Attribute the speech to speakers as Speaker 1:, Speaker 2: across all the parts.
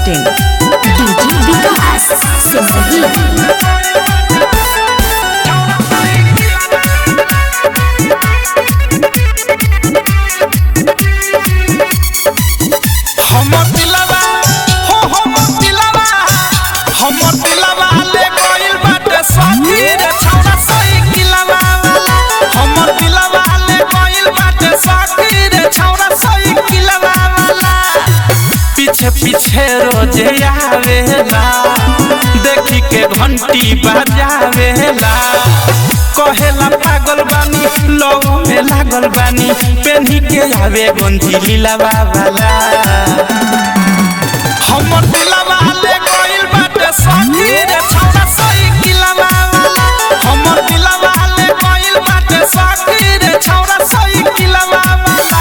Speaker 1: masti.in
Speaker 2: DJ विकास सिमरही
Speaker 3: हमर दिलवा हो हमर दिलवा हमर दिलवा ले गइल बाटे सखी रे छौरा साइकिलवा वाला हमर दिलवा ले गइल बाटे सखी रे छौरा साइकिलवा वाला पीछे पीछे रोजे आवेला देखी के घंटी बजावेला कहेला पागल बानी लव में लागल बानी पेन्ही के आवे गंजी लीलावा वाला हमर दिलवा ले गइल बाटे सखी रे छौरा साइकिलवा वाला हमर दिलवा ले गइल बाटे सखी रे छौरा साइकिलवा वाला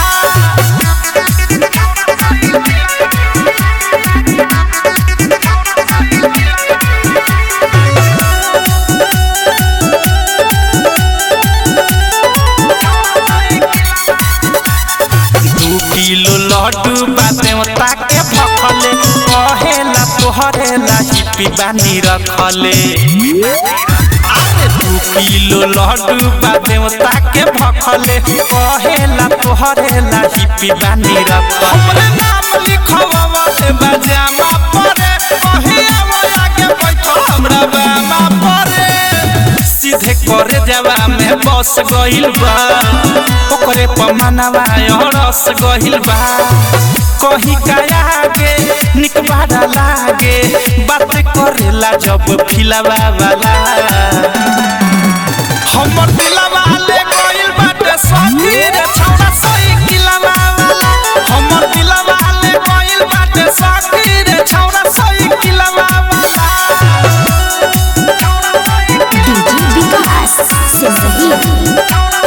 Speaker 3: दू किलो लड्डू बादेवता के भखले कहेला तोहरे लाही बानी रखले अरे दू किलो लड्डू बादेवता के भखले कहेला तोहरे लाही बानी रखले हमरे नाम लिखवा दे बजामा परे कहिया वाला के बैठो हमरा बामा परे सीधे करे जावा में बस गइल बा ओकरे पमानवा रस गइल बा कही काया के निक बाड़ा लागे बात करेला जब फिलावा वाला हमर दिलवा ले गइल बाटे सखी रे छौरा साइकिलवा वाला हमर दिलवा ले गइल बाटे सखी रे छौरा साइकिलवा वाला
Speaker 2: डीजे विकास सिमरही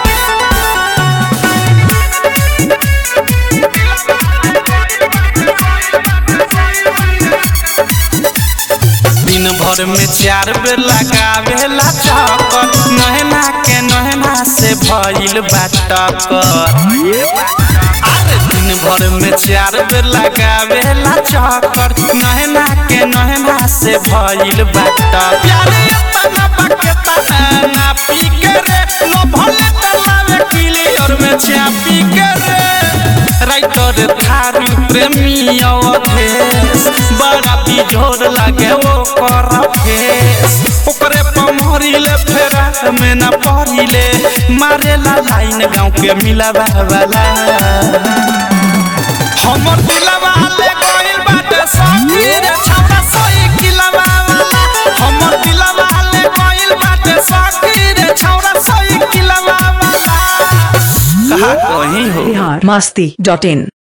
Speaker 3: दिन भर में चार बेर लगावेला चक्कर नहना के नहना से भइल बाटकर अरे दिन भर में चार बेर लगावेला चक्कर नहना के नहना से भइल बाटकर प्यारे तना बके ना पी के रे लो भले तलावे क्लियर में चापी के रे राइटर थारू प्रेमी अवधेश बड़ा बिजोर लागे वो कर फेस ओकरे पमहरिले फेरा में न पड़िले मारेला लाइन गाँव के मिलावा वाला हमर दिलवा ले गइल बाटे सखी रे छौरा साइकिलवा वाला हमर दिलवा ले गइल बाटे सखी रे छौरा साइकिलवा वाला कहा कहीं हो
Speaker 1: Bihar masti.in